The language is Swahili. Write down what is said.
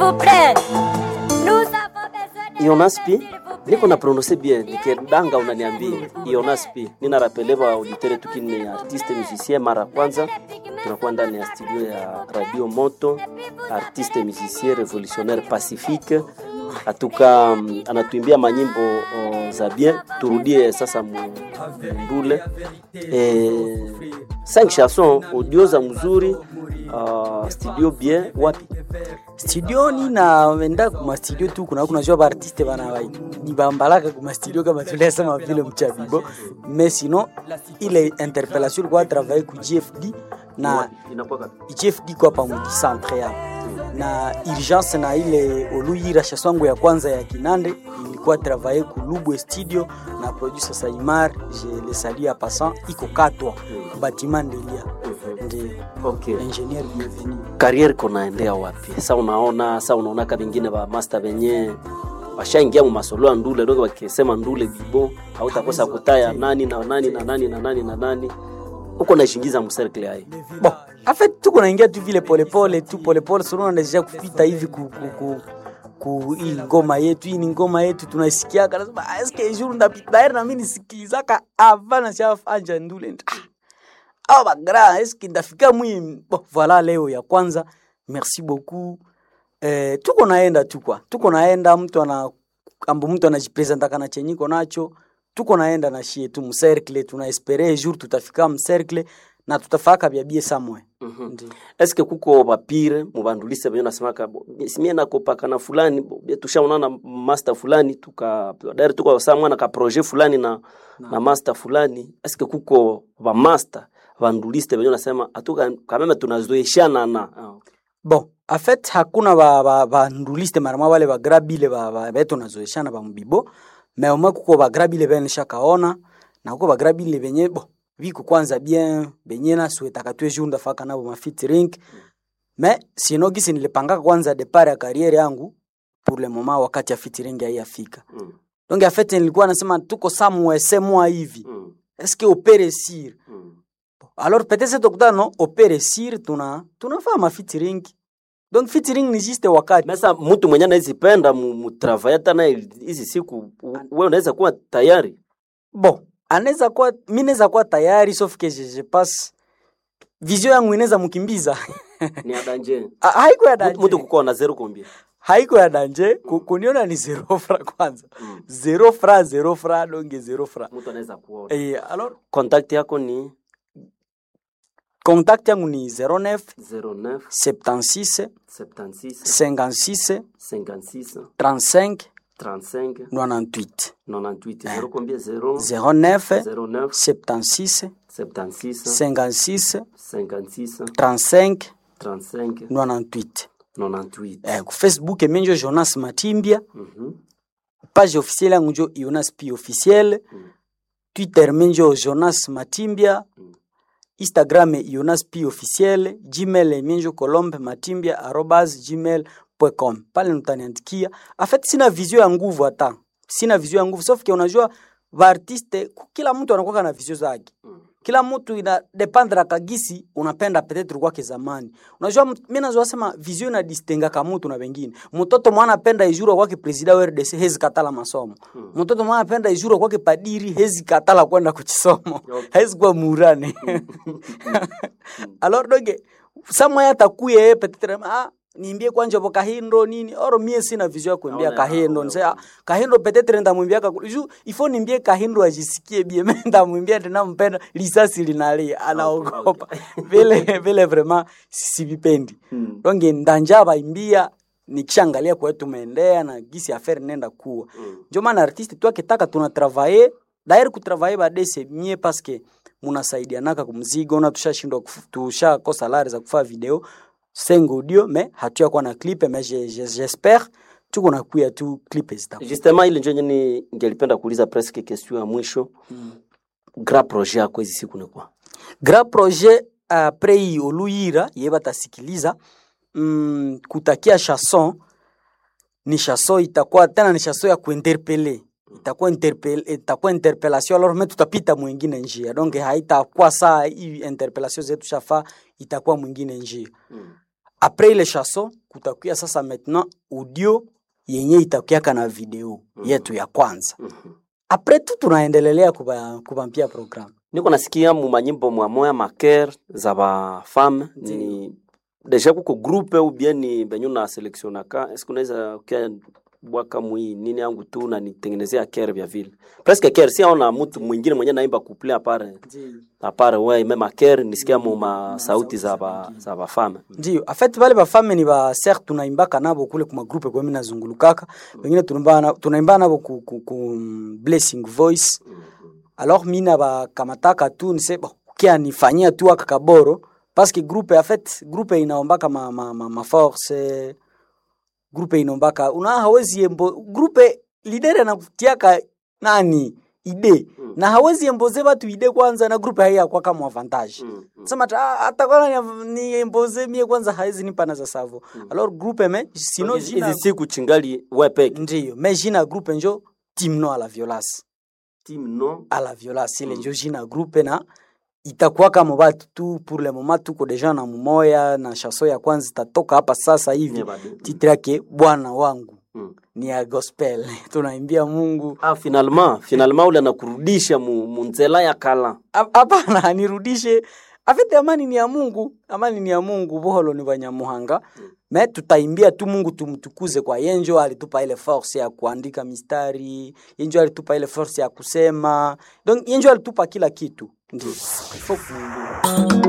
vous plaît. Nous avons besoin de Jonas P, s'il vous plaît. niko na prononce bien nikidanga unaniambia Jonas P. Nina rapeleva auditere tukini artiste musicien mara ya kwanza tunakuwa ndani ya studio ya Radio Moto, artiste musicien revolutionnaire pacifique atuka mm, anatuimbia manyimbo oh, za bien. Turudie sasa mu- mbule eh, cinq chansons audio za mzuri uh, studio bien wapi studioni na wenda kuma studio tu kuna kunajua baartiste bana nibambalaka kuma studio kama tuliasema vile mchabibo mais sinon ile interpellation ilikuwa travaille ku GFD na inakuwa kapi? GFD kwa pamoja centre ya na urgence na ile oluyira shaswangu ya kwanza ya Kinande ilikuwa travaille ku Lubwe studio na producer Saimar je le salue à passant iko katwa bâtiment Ndelia ndio Okay. ingénieur bienvenue kariere konaendea wapi sa unaona sa unaona ka vingine va master venye washaingia mu masolo ya ndule dogo wakisema ndule bibo hautakosa kutaya nani na nani na nani na nani na nani huko naishingiza mserkle hai bon en fait tuko naingia tu vile polepole tu polepole solo nadeja kupita hivi ku, ku, ku, ku hii ngoma yetu hii ni ngoma yetu tunaisikiaka nasema "Ah, eske jour ndapita daire na mimi nisikilizaka avant na shafanja ndule ah bagra eske ndafika mwi bon voilà leo ya kwanza merci beaucoup eh, tuko naenda tu kwa tuko naenda mtu ana ambo mtu anajipresentaka na chenyiko nacho tuko naenda na shie tu mcercle tunaespere jour tutafika mcercle na tutafaka byabie samwe Ndi. eske kuko bapire mubandulise venye nasemaka bo, simie nakopaka na fulani bo, bie tushaonana master fulani tuka dari tuko saa mwana ka projet fulani na, na master fulani eske kuko bamaster banduliste venye nasema atuka kameme tunazoeshana na ah, okay. bon en fait hakuna ba, ba, ba nduliste marama wale bagrabile ba, ba, betu nazoeshana ba mbibo me omwe kuko bagrabile bene shakaona na kuko bagrabile benye bo biko kwanza bien benye na suetaka tu jour ndafaka nabo ma featuring me sino gisi nilipangaka kwanza depart ya carrière yangu pour le moment wakati ya featuring haiyafika mm. donc en fait nilikuwa nasema tuko somewhere semwa hivi Mm. est-ce que opere sir Mm. alors peut-être tokutana no opere sir tuna tunafaa ma featuring donc featuring ni juste wakati Mesa mtu mwenye anawezipenda mutravaya hata naye hizi siku u- wewe unaweza kuwa tayari bon anaweza kuwa mi naweza kuwa tayari sauf que je, je passe vision yangu inaweza mkimbiza ni adanje Ha- haiko ya mtu mtu danje kukoa na zero kombia haiko ya danje ku- kuniona ni zero fra kwanza Mm. zero fra zero fra donge zero fra mtu anaweza kuona eh, alors contact yako ni contact yangu ni 09 09 76 76 56 56 35 35 98 98 zero kombia 0 09 09 76 76 56 56 35 35 98 98 eh, ku facebook emenjo jonas matimbia Mhm. page officielle yangu njo jonas p officiel Mm. twitter menjo jonas matimbia Mm. instagram jonas p officiel gmail emenjo colombe matimbia arobas gmail com pale mtaniandikia afet sina vizio ya nguvu hata sina vizio ya nguvu sauf que unajua vaartiste ku- kila mtu anakuwa na vizio zake Mm. kila mtu ina dependre kagisi unapenda petetre kwake zamani unajua mtu- mi nazoa sema vizio ina distinga ka mtu na wengine mtoto mwana apenda ijuro kwake presida wa RDC hezi katala masomo Mm. mtoto mwana apenda ijuro kwake padiri hezi katala kwenda kuchisomo Okay. hezi kuwa murane alors doge samwaya atakuye yeye petetre ah niimbie kwanja bo kahindo nini oro mie sina vizio ya kuimbia Naona, kahindo naona, nse ah, kahindo petetre ndamwimbia ka ju ifo niimbie kahindo ajisikie bie mimi ndamwimbia tena mpenda lisasi linalia anaogopa vile vile vraiment sivipendi Mm. donge ndanja baimbia nikishangalia kwa tumeendea na gisi affaire nenda kuwa Mm. ndio maana artiste tu akitaka tuna travailler daire ku travailler badese mie parce que munasaidianaka kumzigo na tushashindwa kufu- tushakosa lari za kufaa video seng audio me hatuya kuwa na clip me je- je- j'espère tuko na kuya tu clip zitakuwa justement ile njo nyeni ngelipenda kuuliza presque question ya mwisho grand projet yako hizi siku ni kwa grand projet apres hii oluyira ye batasikiliza mm, kutakia chanson ni chanson itakuwa tena ni chanson ya kuinterpele itakuwa interpel, itakuwa interpellation alors me tutapita mwingine njia donc haitakuwa saa hii interpellation zetu shafa itakuwa mwingine njia Mm. apres ile chanson kutakuya sasa maintenant audio yenye itakuyaka na video yetu ya kwanza apres tu tunaendelelea kuba- kubampia programu niko nasikia mu manyimbo mwa moya maker za bafame ni deja kuko groupe ou bien ni benyu na selectionaka eske unaweza kia bwaka mwi nini yangu tu na nitengenezea ker vya vile presque ker si aona mtu mwingine mwenye naimba couple apare apare we meme ker nisikia mu ma sauti za ba za bafame ndio afet vale bafame ni ba ser tunaimbaka nabo kule kuma groupe kwa mimi nazungulukaka wengine tunaimba na- tunaimba nabo ku, ku, ku mm, blessing voice alors mi nabakamataka tu nise bo, kia nifanyia tu aka kaboro parce que groupe en fait groupe inaombaka ma, ma, ma, ma force groupe inombaka una hawezi embo groupe leader anakutiaka nani ide na hawezi emboze batu ide kwanza na groupe haiya kwa kama avantage sema ta ah, hata kwana ni- ni emboze mie kwanza hawezi nipa na za savo alors groupe me sino hizi jina hizi siku chingali we peke ndiyo me jina groupe njo team no à la violence team no à la violence ile njo jina groupe na itakuwa kama batu tu pour le moment tuko deja na mumoya na chanson ya kwanza itatoka hapa sasa hivi Yeah, bado. titre yake bwana wangu Mm. ni ya gospel tunaimbia mungu ah finalement finalement ule anakurudisha mu, mu nzela ya kala Hap- hapana nirudishe afite amani ni ya mungu amani ni ya mungu buholo ni banyamuhanga me tutaimbia tu mungu tumtukuze kwa yenjo alitupa ile force ya kuandika mistari yenjo alitupa ile force ya kusema donc yenjo alitupa kila kitu ndio Ifo ku-